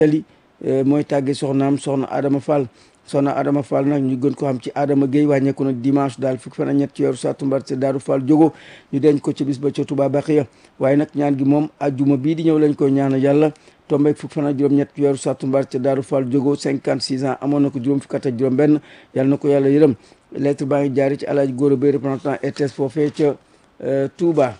li mooy tàgge soxnaam soxna Adama Fall soxna Adama Fall nag ñu gën ko xam ci Adama Gueye wàññeeku nag dimanche daal fukki fan ak ñett ci weeru sàttumbar ci Daaru Fall jógo ñu denc ko ci bis ba ca Touba Baxiya waaye nag ñaan gi moom ajjuma bii di ñëw lañ koy ñaanal yàlla tombeeg fukki fan ak juróom-ñett ci weeru sàttumbar ca Daaru Fall jógo 56 ans amoon na ko juróom fukki at ak juróom benn yàlla na ko yàlla yërëm lettre baa ngi jaari ci Alaaji Góora Bay représentant RTS foofee ca Touba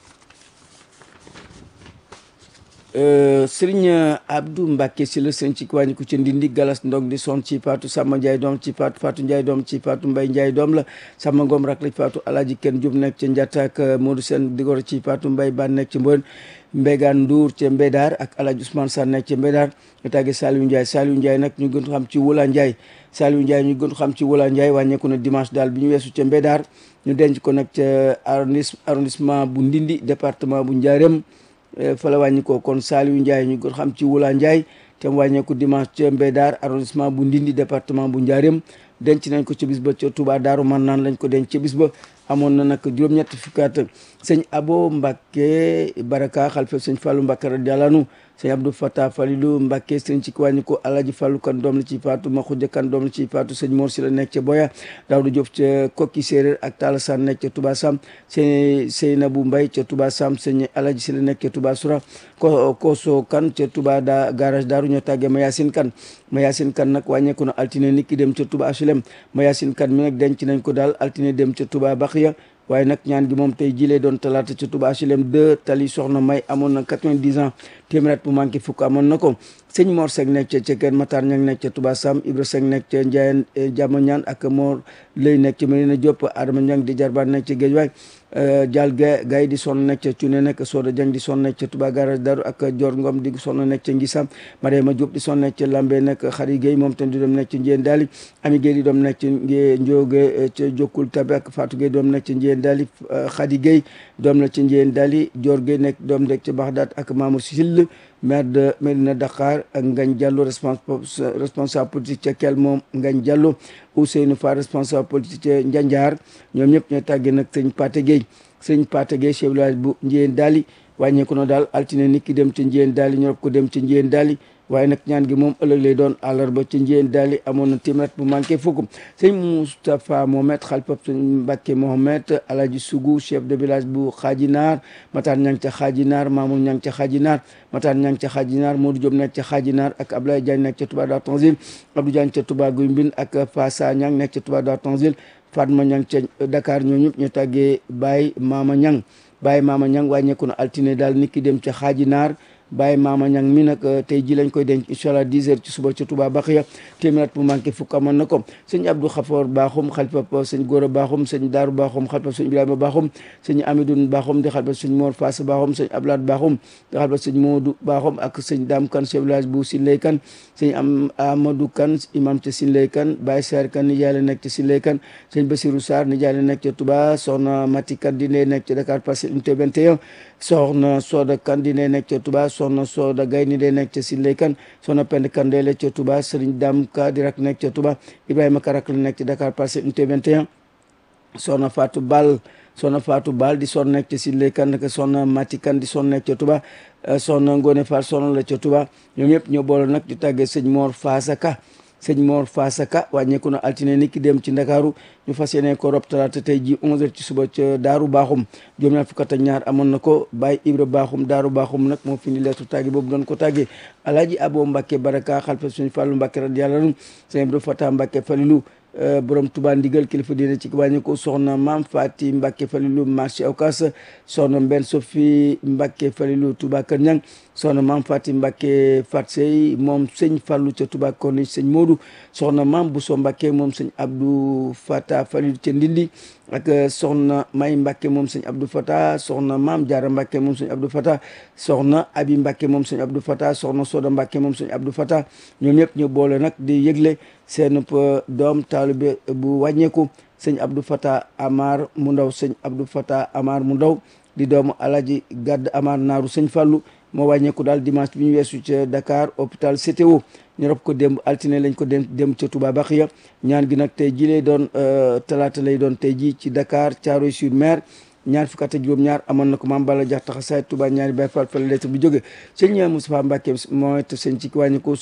sëriñ Abdou Mbacke si la sëñ ci wàññi ko ci ndindi galas ndog di son ci Fatou Samba Ndiaye doom ci Fatou Fatou Ndiaye doom ci Fatou Mbaye Ndiaye doom la Samba Ngom rak la ci Fatou Alaaji Kenn Diop nekk ca Ndiatta ak Modou Sène digor ci Fatou Mbaye Ban nekk ci Mbon Mbégaan Ndour ca Mbédar ak Alaaji Ousmane Sarr nekk ca Mbédar ñu tàggee Saliou Ndiaye Saliou Ndiaye nag ñu gën ko xam ci Wula Ndiaye Saliou Ndiaye ñu gën ko xam ci Wula Ndiaye wàññeeku na dimanche daal bi ñu weesu ca Mbédar ñu denc ko nag ca arrondissement bu Ndindi département bu Ndiarème fa la wàññi ko kon Saliou Ndiaye ñu gën xam ci Wula Ndiaye te mu wàññeeku dimanche ca Mbédar arrondissement bu Ndindi département bu Ndiarème denc nañ ko ca bis ba ca Touba Daaru Mannaan lañ ko denc ca bis ba amoon na nag juróom-ñetti fukkaat sëñ Abo Mbacke Baraka xalifa sëñ Fallou Mbacke radiyallahu anhu sëñ Abdou Fatah Falilou Mbacke sëñ ci wàññi ko Alaji Fallou kan doom la ci faatu Maxuja kan doom la ci faatu sëñ Mor si la nekk ca Boya Daawdu Diop ca Kokki Séeréer ak Talla San nekk ca Touba Sam sëñ Seynabou Mbaye ca Touba Sam sëñ Alaji si la nekk ca Touba Soura ko Koso kan ca Touba da garage Daaru ñoo tàggee Mayasin kan Mayasin kan nag wàññeeku na altine nit ki dem ca Touba HLM Mayasin kan mi nag denc nañ ko daal altine dem ca Touba Baxiya waaye nag ñaan gi moom tey jilee doon talaata ca Touba HLM 2 tali soxna may amoon na 90 ans téeméer bu manqué fukk amoon na ko sëñ Mor Seck nekk ca ca Kër Matar ñang nekk ca Touba Sam Ibra Seck nekk ca Ndiayen Jàmm ñaan ak Mor lay nekk ca Medina Diop Adama Ñang di jarbaan nekk ca Géej waay Dial Gaye Gaye di sonn nekk ca Cuune nekk Soda Jang di sonn nekk ca Touba Garage Daru ak Dior Ngom di sonn nekk ca Ngisam Mariama Diop di sonn nekk ca Lambe nekk Xari Gueye moom tam di doom nekk ca Njiyeen Daali Ami Gueye di doom nekk ca Njóoge ca Jokkul Tabe ak Fatou Gueye doom nekk ca Njiyeen Daali Xadi Gueye doom la ca Njiyeen Daali Dior Gueye nekk doom nekk ca Baxdaat ak Mamour Sill maire de Medina Dakar ak Ngagne Diallo responsable politique ca Kel moom Ngagne Diallo Ousseynou Fall responsable politique ca Njanjaar ñoom ñëpp ñooy tàggee nag sëñ Paté Gueye sëñ Paté Gueye chef village bu Njiyeen Daali wàññeeku na daal altine nit ki dem ca Njiyeen Daali ñorop ko dem ca Njiyeen Daali waaye nag ñaan gi moom ëllëg lay doon àllarba ci njiyeen daali amoon na téeméer bu manqué fukk sëñ Moustapha Mohamed xalifab sëñ Mbacke Mohamed Alaji Sougou chef de village bu Xaajinaar Matar ñang ca Xaajinaar Mamour ñang ca Xaajinaar Matar ñang ca Xaajinaar Modou Diop nekk ca Xaajinaar ak Ablaye Diagne nekk ca Touba Dar Tanzil Abdou Diagne ca Touba Guy Mbind ak Fassa ñang nekk ca Touba Dar Tanzil Fatma ñang ca Dakar ñoo ñëpp ñu tàggee Baye Mama ñang Baye Mama ñang wàññeeku na altine daal nit ki dem ca Xaajinaar Baye Mama Ñang mi nag tey ji lañ koy denc incha allah 10 heures ci suba ci Touba Baxiya téeméer bu manqué fukk amoon na ko sëñ Abdou Xafoor Baaxum xalifa sëñ Góora Baaxum sëñ Daaru Baaxum xalifa sëñ Ibrahima Baaxum sëñ Amidoun Baaxum di xalifa sëñ Mor Fass Baaxum sëñ Ablaat Baaxum di xalifa sëñ Moodu Baaxum ak sëñ Dam Kan chef village bu Sinlay Kan sëñ am Amadou Kan imam ca Sinlay Kan Baye Sarr Kan nijaay la nekk ca Sinlay Kan sëñ Basirou Sarr nijaay la nekk ca Touba soxna Mati Kan di nekk ca Dakar Parcelles Unité 21 soxna Soda Kan di nekk ca Touba soxna Soda Gay ni day nekk ca Sinlay Kan soxna Pend Kan day la ca Touba Serigne Dam Ka di rak nekk ca Touba Ibrahima Karak la nekk ca Dakar Parcelles Unité 21 soxna Fatou Bal soxna Fatou Bal di son nekk ca Sinlay Kan naka soxna Mati Kan di son nekk ca Touba soxna Ngone Fall soxna la ca Touba ñoom ñëpp ñoo boole nag di tàggee sëñ Mor Fasaka sëñ Mor Fasaka wàññeeku na altine ni ki dem ci Ndakaaru ñu fas yéene ko rob talaata tey ji 11h ci suba ca Daaru Baaxum juróom ñaar fukk ak ñaar amoon na ko Baye Ibra Baaxum Daaru Baaxum nag moo fi ni leetu tàggi boobu doon ko tàggee Alaaji Abo Mbacke Baraka xalfa suñu Fàllu Mbacke radiyallahu anhu sëñ Abdou Fatah Mbacke Falilu borom Touba ndigal kilifa diine ci wàññi ko soxna maam Fati Mbacke Falilu marché Ocass soxna Mbenn Sofi Mbacke Falilu Touba Kër Ñang soxna maam Fati Mbacke Fat Sey moom sëñ Fallu ca Touba Corniche sëñ Modou soxna maam Bousso Mbacke moom sëñ Abdou Fata Falilu ca Ndindi ak soxna May Mbacke moom sëñ Abdou Fata soxna maam Jaara Mbacke moom sëñ Abdou Fata soxna Abi Mbacke moom sëñ Abdou Fata soxna Soda Mbacke moom sëñ Abdou Fata ñoom ñëpp ñu boole nag di yëgle seen doom taalibe bu wàññeeku sëñ Abdou Fata Amar mu ndaw sëñ Abdou Fata Amar mu ndaw di doomu Alaji Gadd Amar naaru sëñ Fallu moo wàññeeku daal dimanche bi ñu weesu ca Dakar hôpital CTO ñu rob ko démb altine lañ ko dem dem ca Touba Baxiya ñaan gi nag tey ji lay doon talaata lay doon tey ji ci Dakar Thiaroye sur Mer ñaar fukk ak juróom-ñaar amoon na ko maam Balla Jax taxa saay Touba ñaari Baay Faal fa la lettre bi jóge sëñ Moustapha Mbacke moo it sëñ ci wàññi ko